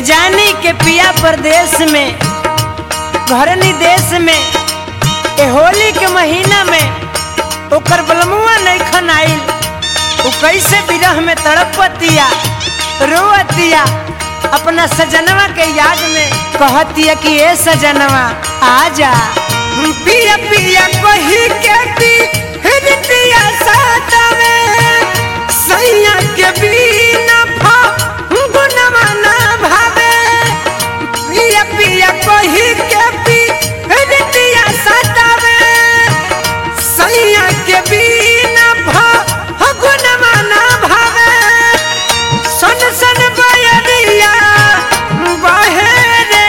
जानी के पिया परदेश में घरनी देश में ए होली के महीना में ओकर बलमुआ नहीं खन आइल उ कैसे विरह में तड़पतिया रोअतिया अपना सजनवा के याद में कहतिया कि ए सजनवा आजा पिया पिया कही के पी हृदय सातवे सैया के बिना गुनवा ना भावे पिया पिया कही के पी हृदय सातवे सैया के बिना गुनवा ना भावे सन सन बयरिया बहे रे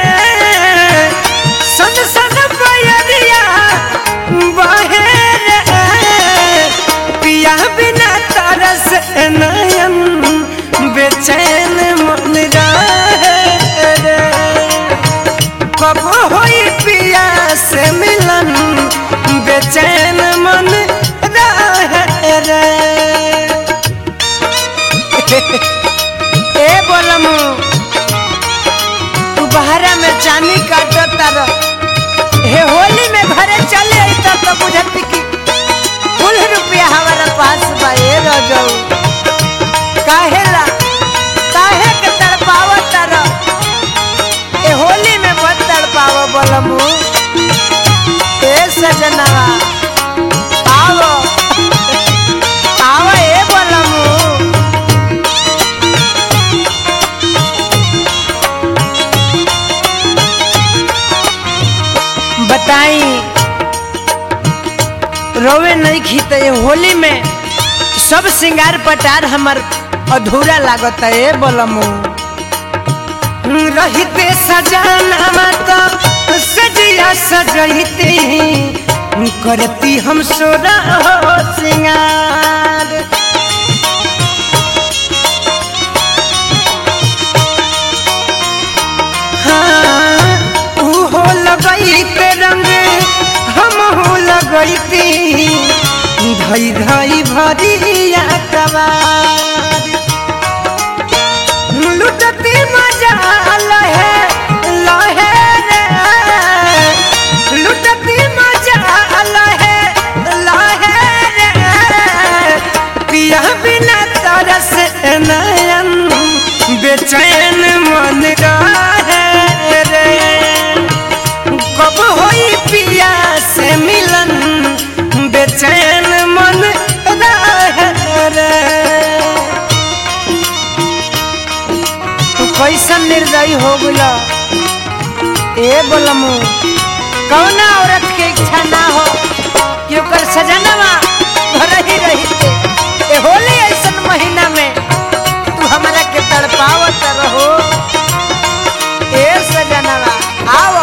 सन सन बयरिया बहे रे पिया बिना तरस नयन बेचैन मन रहे रे कब होई पिया से मिलन बेचैन मन रहे रे ए बोलमू तू बहरा में चानी काटत तार हे होली में घरे चले आई तब तो बुझत कि कुल रुपया हमारा पास बा ए रजऊ काहेला काहे के तड़पावत तार ए होली में मत तड़पाव बोलमू ए सजनवा आओ आओ ए बोलमू बताई रोवे नहीं खीते होली में सब सिंगार पटार हमर अधूरा लागत है बोलमू रहते सजाना तो सजिया सजते करती हम सोरा हो सिंगार हाँ, ऊ हो लगैते रंग हम हो लगैती धई धई भरिया कबार लुटती मजा लहे लहे रे लुटती मजा लहे लहे रे पिया बिना तरस नयन बेचैन मन रहे रे कब होई पिया से मिलन बेचैन मन रहे रे तू कैसन निर्दयी हो गला ए बोलमू कौना औरत के इच्छा ना हो कि ओकर सजनवा घर ही रही ए होली ऐसन महीना में तू हमरा के तड़पावत रहो ए सजनवा आओ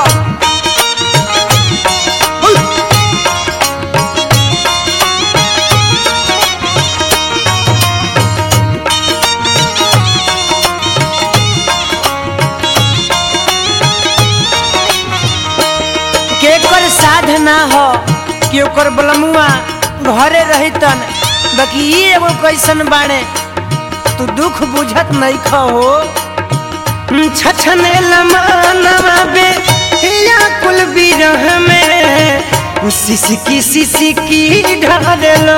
केकर साधना हो कि ओकर बलमुआ घरे रहितन बाकी ई एगो कैसन बाड़े तू दुख बुझत नहीं खो छछने लमानवा बे या कुल बिरह में सिसकी सिसकी ढालो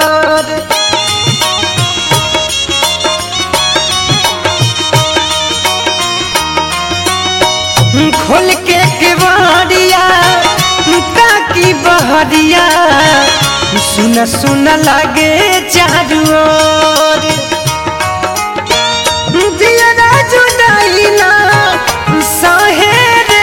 खोल के केवाड़िया ताकि बहरिया सुन सुन लगे चारू ओर दियरा जुदाइला सहे रे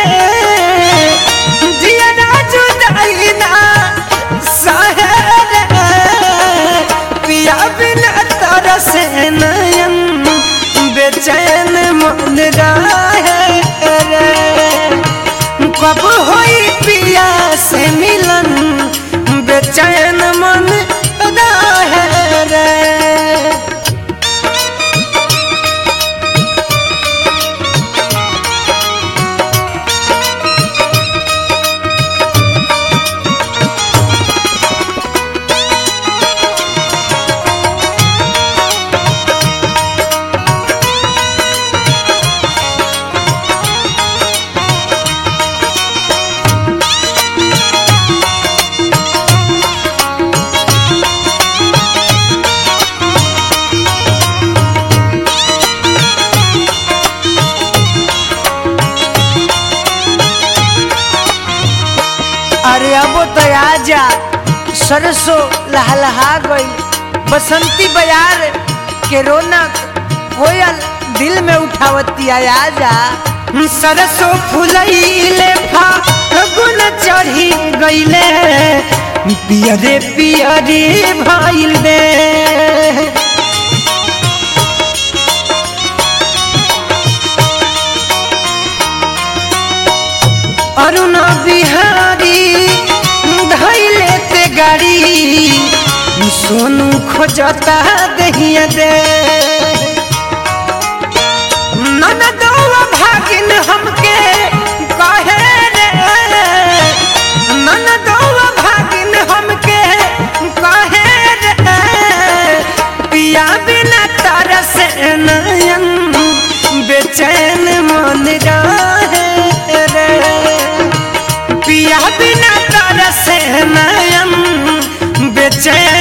दियरा जुदाइला सहे रे पिया बिना तरस नयन बेचैन मन रहे रे कब होई पिया से मिलन बेचैन मन रहे रे आजा सरसों लहलहा गई बसंती बयार के रौनक कोयल दिल में उठावती आजा सरसो फुलैले फागुन चढ़ी गईले पियरे पियरे भइल दे अरुण बिहारी धैले ते गाड़ी सोनू खोजता दहिया दे ननदौआ भागिन हमके कहे रे ननदौआ भागिन हमके कहे रे पिया बिना तरस नयन बेचैन मन रहे रे पिया बिना तरस नयन बेचैन